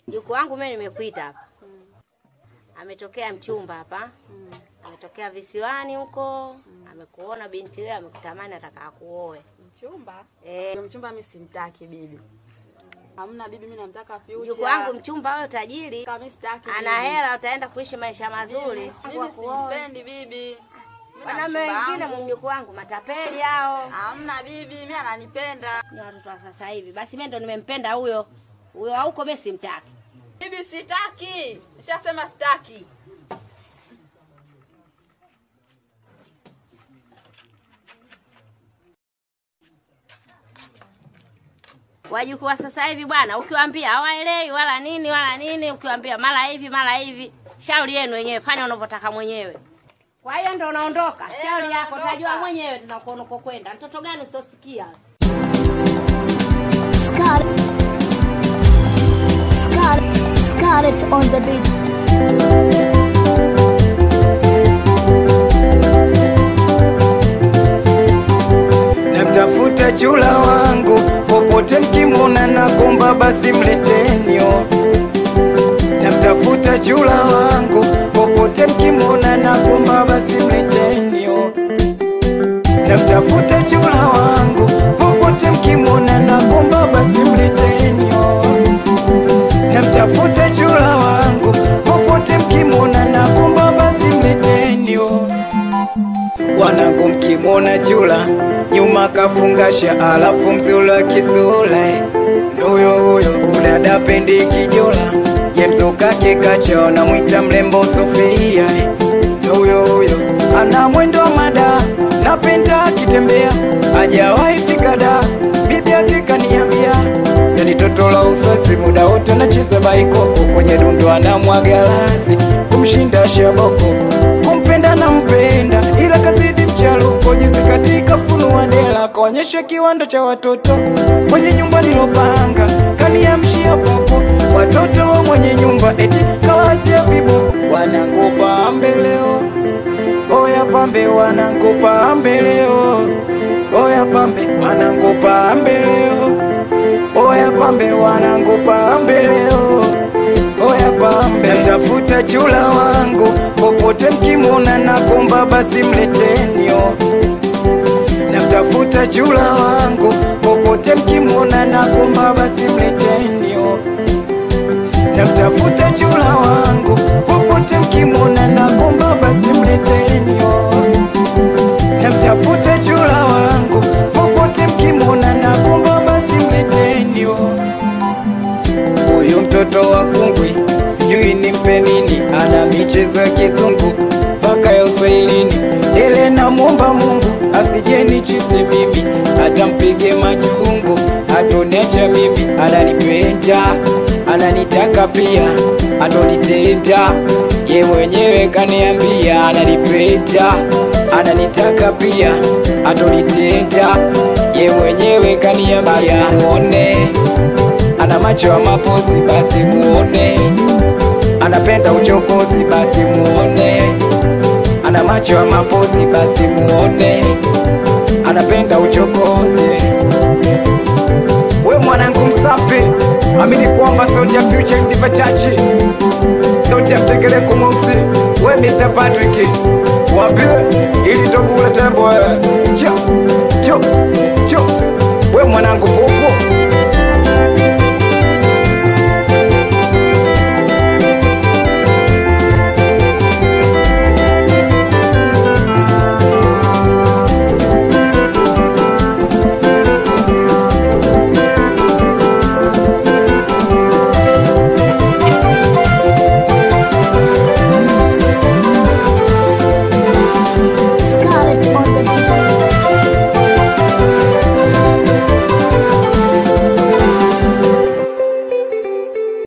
Mjukuu wangu mimi nimekuita hapa. Ametokea mchumba hapa. Ametokea visiwani huko. Amekuona binti wewe amekutamani ataka akuoe. Mchumba? Eh, Yule mchumba mimi simtaki bibi. Hamna bibi, mimi namtaka future. mjukuu wangu mchumba wewe tajiri. Kama mimi sitaki. Ana bibi. hela utaenda kuishi maisha mazuri. Mimi simpendi bibi. Wanaume wengine mjukuu wangu matapeli hao. Hamna bibi, mimi ananipenda. Ni watoto wa sasa hivi. Basi mimi ndo nimempenda huyo. Huyo hauko mimi simtaki. Bibi sitaki. Nishasema sitaki. Wajukuu wa sasa hivi bwana, ukiwaambia hawaelewi wala nini wala nini, ukiwaambia mara hivi mara hivi, shauri yenu wenyewe, fanya unavyotaka mwenyewe. Kwa hiyo ndo unaondoka, shauri yako, utajua mwenyewe tunakuona uko kwenda. Mtoto gani usiosikia? Scarlet, Scarlet, Scarlet on the beat. namtafuta chula wangu popote mkimwona nakomba basi mletenio namtafuta chula wangu popote mkimwona nakomba basi mletenio namtafuta chula wangu popote mkimwona nakomba basi mletenio namtafuta chula wangu popote mkimwona nakomba basi mletenio wanangu mkimwona chula nyuma kafungasha alafu mzula kisula ndoyo huyo udada pendi kijola yemzokake kacha namwita mlembo sofia ndoyo huyo ana mwendo wa mada napenda akitembea ajawahi fika da bibi yake kaniambia yani toto la uswasi muda wote nacheza baikoko kwenye dundo anamwaga lazi kumshinda shaboko kumpenda nampenda ila kazidi mchaluko jinsi katika funua dela kaonyesha kiwanda cha watoto kwenye nyumba nilopanga kaniamshia popo watoto wa mwenye nyumba eti kawatia viboko wanangopa mbeleo oya pambe wanangopa mbeleo oya pambe wanangopa mbeleo oya pambe wanangopa mbeleo oya pambe natafuta chula wangu popote mkimwona nakomba basi mletenio namtafuta chula wangu popote mkimwona nakomba basi mletenio namtafuta chula wangu popote mkimwona nakomba basi mletenio namtafuta chula wangu popote mkimwona nakomba basi mletenio huyu mtoto wa kungwi sijui nimpe nini ana michezo ya kizungu mpaka ya uswahilini dele na mwomba mungu asije nichite mimi hata mpige majungu atonecha mimi ananipenda ananitaka pia atonitenda ye mwenyewe kaniambia ananipenda ananitaka pia atonitenda ye mwenyewe kaniambia muone ana macho ya mapozi basi muone anapenda uchokozi basi muone ana macho ya mapozi basi muone anapenda uchokozi we mwanangu msafi amini kwamba sauti ya future ndiva chachi sauti ya mtekeleko mweusi we Mr. Patrick wambie ili tokule tembo eh. cho cho cho we mwanangu